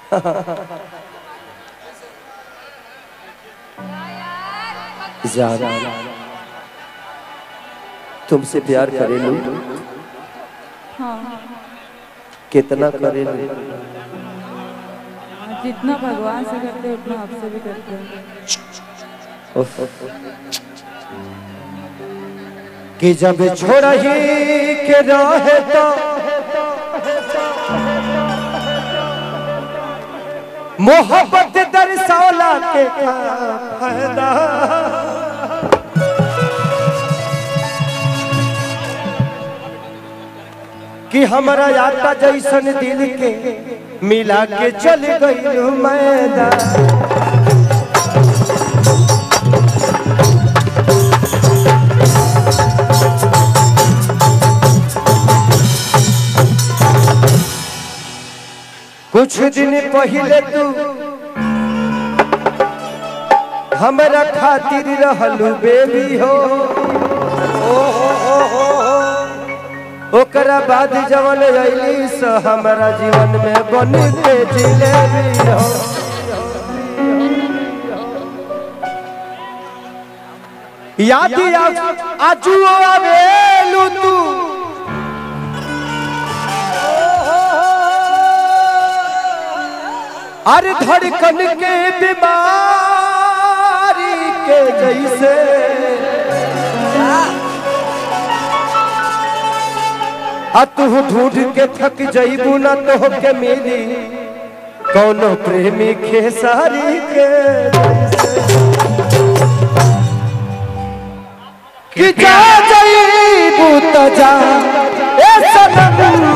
जान तुमसे प्यार करे लो हाँ कितना करे लो जितना भगवान से करते हैं उतना आपसे भी करते हैं उफ। कि जब छोड़ ही के रहे तो मोहब्बत दरसौला के का फायदा कि हमारा आटा जैसन दिल के मिला के चल गई मैदान कुछ दिन पहले तू हमरा खातिर रहलू बेबी हो ओ हो हो हो हो। ओकरा बाद जवन अइली से हमरा जीवन में बन के जिलेबी हो याद आजू आवेलू तू अरे धड़कन के बीमारी के जैसे आ तू ढूंढ के थक जईबू ना तो के मिली कौनो प्रेमी खेसारी के जैसे कि जा जईबू तो जा ए सनम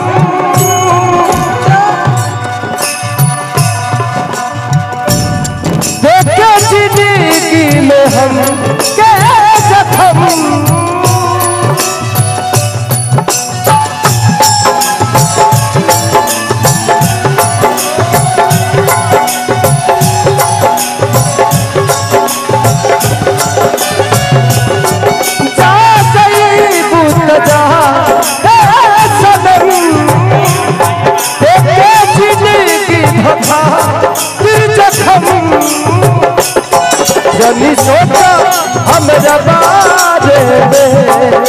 देखे जिंदगी में हम के जखम जा जईबू त जा ए सनम देखे जिंदगी धोखा फिर जखम जनी सोचा हमरा बारे में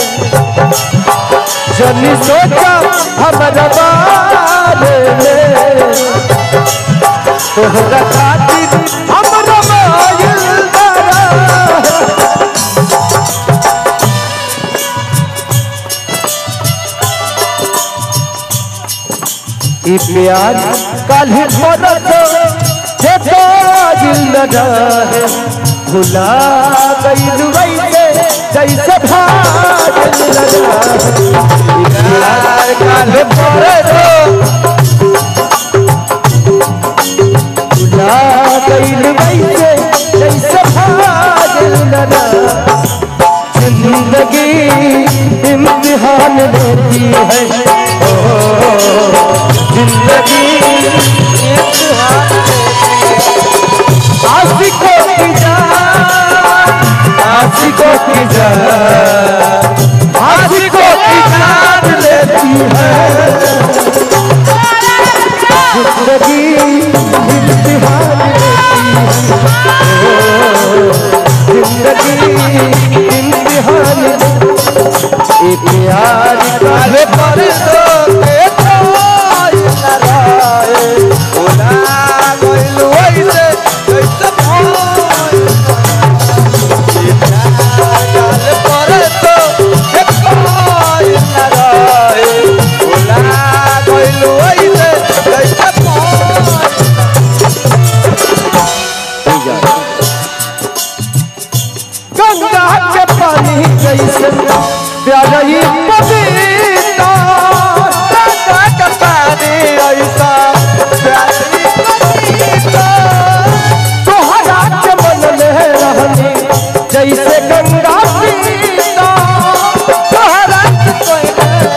जनी सोचा हमरा बारे में तोहरा खातिर हमरा मायल बड़ा ई प्यार काल्हि मरत जे दिल न रहे भुला गइल वैसे जैसे भाग लगा ई प्यार काल्हि मरत भुला गइल वैसे जैसे भाग लगा जिंदगी इम्तिहान लेती है जिंदगी इम्तिहान आशिकों की जान आशिकों की जान आशिकों की जान लेती है जिंदगी इम्तिहान लेती है जिंदगी इम्तिहान एक यार काहे पर तो के कोई न रहे ओला गइल वैसे कैसे भइल एक यार काहे पर तो के कोई न रहे ओला गइल वैसे कैसे भइल गंगा के पानी जैसे प्यारी पपीता गंगा के पानी ऐसा प्यारी पपीता तोहरा के मन में रहनी जैसे गंगा पीता तोहरा के कोई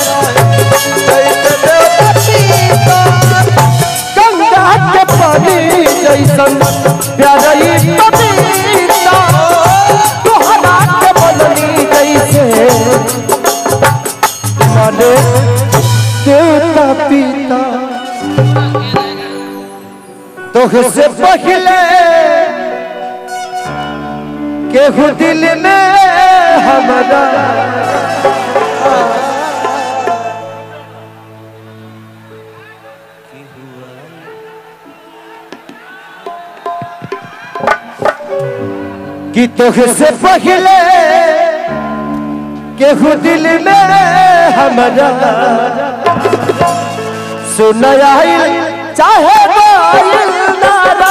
जैसे देवता पीता गंगा के पानी जैसन प्यारी पपीता तोहरा के बननी जैसे माने देवता पिता तोहसे पहले केहू दिल में हमारा कि तोहसे पहले केहू दिल में हमारा सुनया चाहे बाइल नारा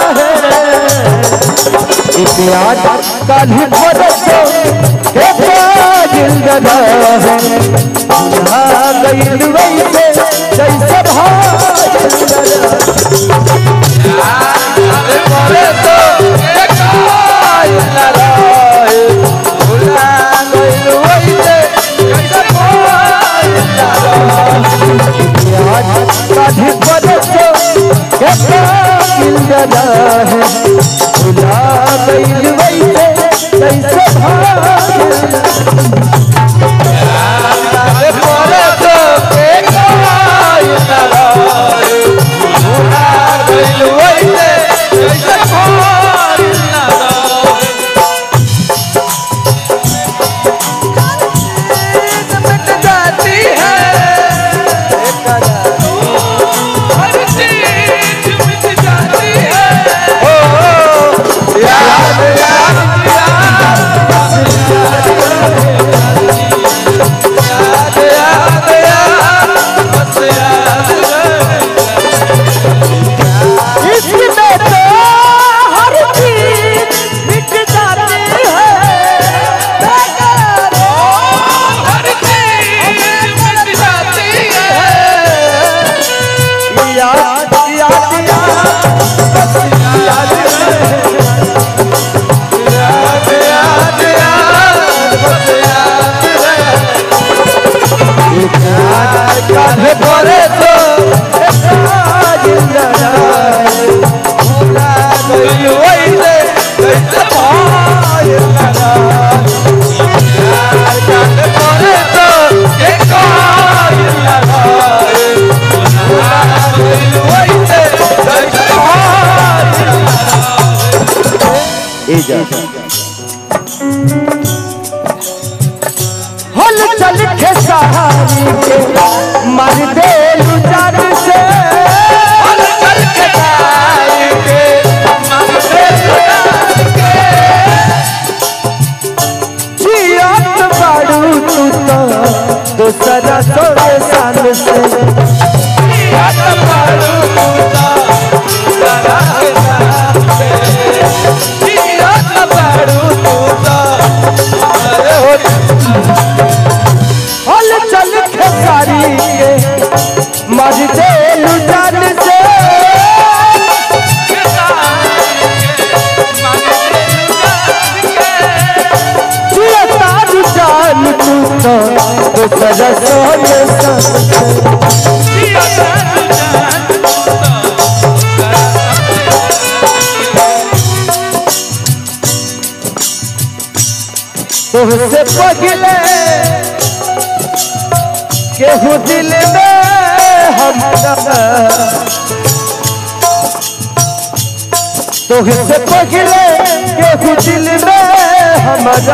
है प्याज कल बरसो के बाजिल गदा है आ गइल वैसे जैसे भाजिल गदा प्याज कल बरसो के बाजिल गदा है भुला गइल वैसे जैसे भाजिल गदा इसमें तो हर चीज मिट जाती है याद याद याद याद याद काहे परे तो जिंदा भूला गई वैसे कैसे भाई लगा काहे परे तो एक लगा भूला गई वैसे कैसे भाई हल चल के सहारी के मर दे लुचार से हल चल के सहारी के मर दे लुचार के जियत बाड़ू तू तो दूसरा सोरे सान से जियत बाड़ू तू तो दूसरा के सान से जियत बाड़ू तू तो अरे हो हल चल खेसारी के मर दे लुटान से जिया तारू जान तू तो दूसरा सोने सन तुझसे पगले केहू दिल में हमारा तुझसे पगले केहू दिल में हमारा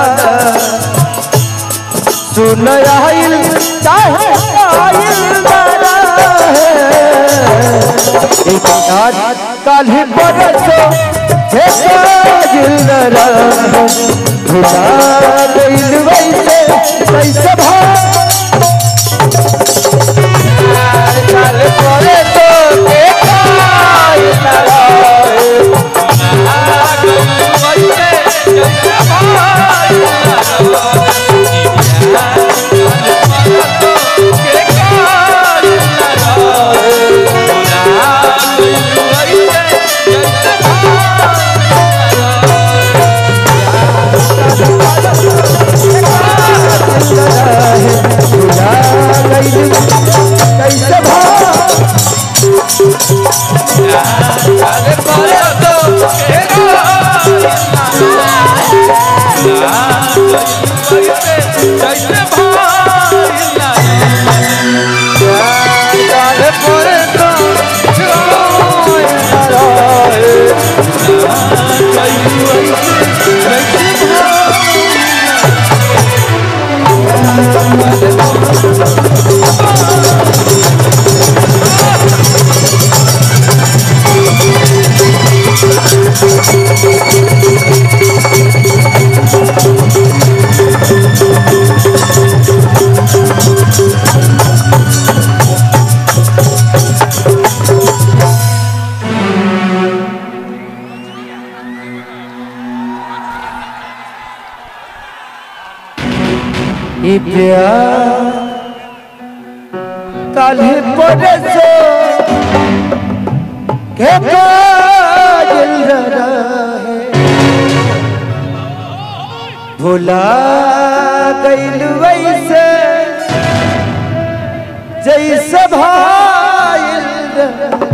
सुन आइल चाहे आइल नारा है एक आज कल बरसो हे काजिल नरा भुला गइल वैसे कैसे भाई चल परे तो देखाई लड़ाई भुला गइल कैसे भाई चल परे तो कि प्यार काल्हि परसो के काजल रहे भुला गइल वैसे जैसे भाइल रहे